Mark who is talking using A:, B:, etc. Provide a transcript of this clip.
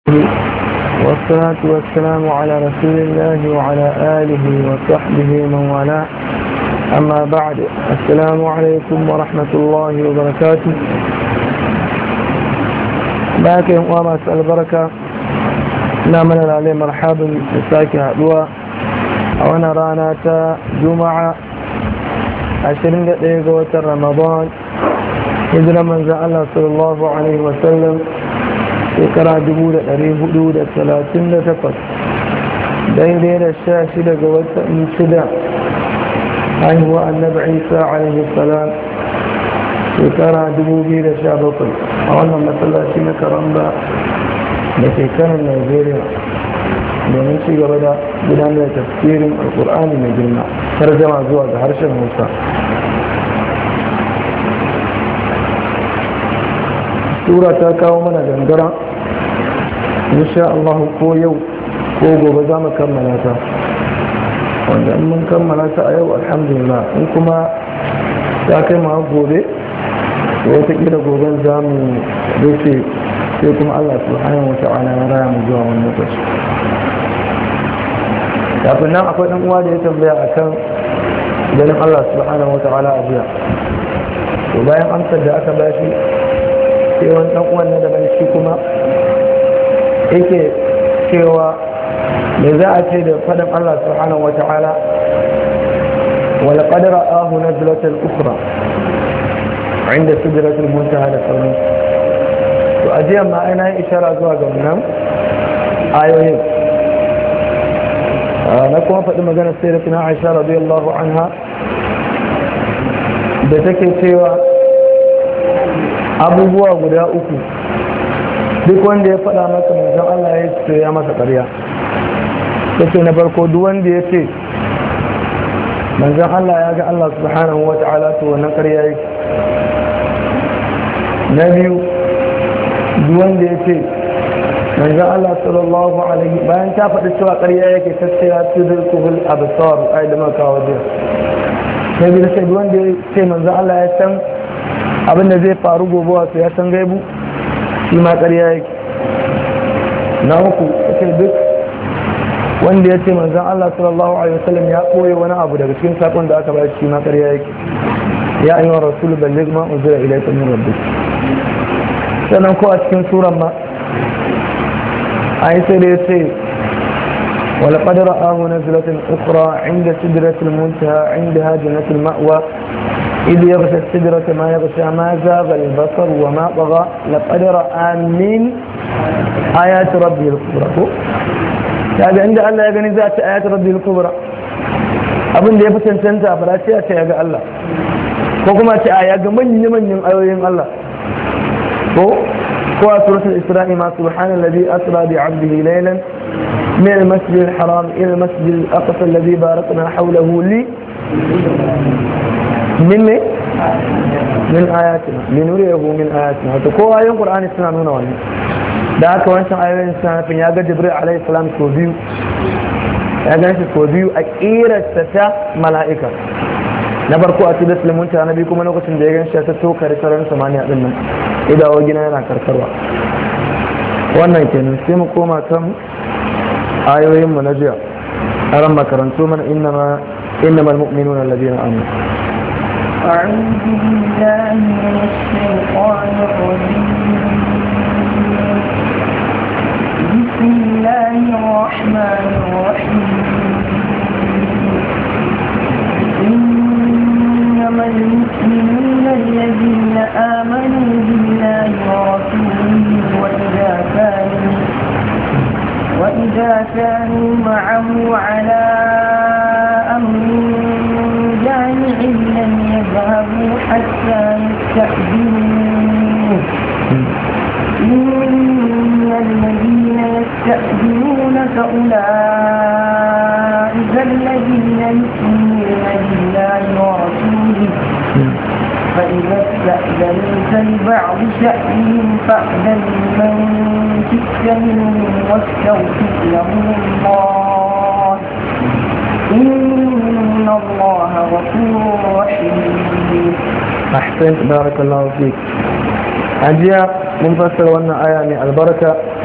A: والصلاة والسلام على رسول الله وعلى آله وصحبه من والاه أما بعد السلام عليكم ورحمة الله وبركاته باقي وما أسأل بركة نعمل عليه مرحبا بساكي هدوى وانا رانا تا جمعة عشرين دقيقة رمضان hijira manzan Allah sallallahu Alaihi wasallam shekara 438 daidai da sha shida ga watan shida haihuwa annabi isa alaihi salam shekara 2017 a wannan matsalaci na karamba da shekarar nigeria domin ci gaba da gudanar da tafsirin alkur'ani mai girma tarjama zuwa ga harshen hausa sura ta kawo mana gangara insha Allah ko yau ko gobe za mu kammala ta wanda in mun kammala ta a yau alhamdulillah in kuma ta kai ma gobe wataƙila goben za mu rufe sai kuma Allah subhanahu wa ta'ala ya raya mu zuwa wani lokaci kafin nan akwai ɗan uwa da ya tambaya akan ganin Allah subhanahu wa ta'ala a jiya to bayan amsar da aka bashi sai wani dan uwan na daban shi kuma yake cewa me za a ce da faɗin Allah subhanahu wata'ala wala qadara ahu nazlatan ukhra inda sidratul muntaha da sauran to ajiyan ma ina yin ishara zuwa ga wannan ayoyin na kuma faɗi maganar sayyidatina Aisha radiyallahu anha da take cewa abubuwa guda uku duk wanda ya faɗa maka manzon Allah ya ce ya masa ƙarya ce na farko duk wanda ya ce manzon Allah ya ga Allah subhanahu wa ta'ala to wannan ƙarya yake na biyu duk wanda ya ce manzon Allah sallallahu alaihi bayan ta faɗi cewa ƙarya yake ta ce ya ce zai kubul abasar ai da maka wajen na biyu sai duk wanda ya ce manzon Allah ya san abinda zai faru gobe wasu ya san gaibu shi ma ƙarya yake na uku ce duk wanda ya ce manzan Allah sallallahu alaihi wasallam ya ɓoye wani abu daga cikin sakon da aka bashi shi ma ƙarya yake ya ayyuha rasul balligh ma unzila ilayka min rabbik sannan ko a cikin suran ma ai sai da ya ce ولقد رآه نزلة أخرى عند سدرة المنتهى عندها جنة المأوى إذ يغشى السدرة ما يغشى ما زاغ البصر وما طغى لقد رأى من آيات ربه الكبرى kaga inda Allah ya gani za ta ayat rabbil kubra abin da ya fi cancanta ba sai a ce ya ga Allah ko kuma ce a ya ga manyan manyan ayoyin Allah ko ko a suratul isra'i ma subhanallazi asra bi 'abdihi laylan من المسجد الحرام إلى المسجد الأقصى الذي باركنا حوله لي من من آياتنا لنريه من آياتنا وتكو آيون قرآن السنة نونا وانا da aka wancan ayoyin sanafin ya ga jibril alaihi salam so biyu ya gan shi so biyu a kirarsa ta mala'ika na farko a tudus limunta na biyu kuma lokacin da ya gan shi ta toka da sararin samaniya din nan idawo gina yana karkarwa wannan kenan sai mu koma kan ayoyin mu na jiya aran makarantu mana innama innamal mu'minuna alladhina amanu
B: أعوذ بالله من الشيطان الرجيم بسم الله الرحمن الرحيم إنما المؤمنون الذين آمنوا بالله ورسوله وإذا كانوا وإذا كانوا معه على أمر جامع لم يذهبوا حتى يستأذنوه إن الذين يستأذنونك أولئك الذين يؤمنون بالله ورسوله فإذا استأذنوك لبعض شأنهم فأذن من شئت منهم واستغفر لهم الله إن الله غفور رحيم
A: أحسنت بارك الله فيك أجيا mun fassara wannan aya mai albarka